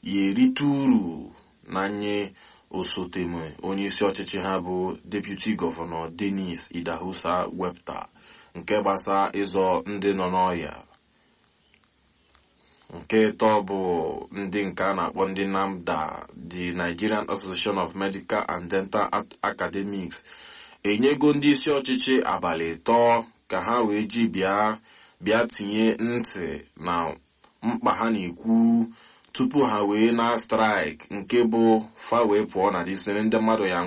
ya erite uru na nye osoteme onyeisi ọchịchị ha bụ deputi gọvanọ denis idahosa wepụta nke gbasa ịzọ ndị nọ n'ọhịa nke ịtọ bụ ndị nke a na-akpọ ndị NAMDA the Nigerian Association of Medical and Dental Academics enyego ndị isi ọchịchị abalị ịtọ ka ha wee ji bịa bịa tinye ntị na mkpa ha na-ekwu tupu ha wee na straịk nke bụ fa wee pụọ na disiri ndị mmadụ ya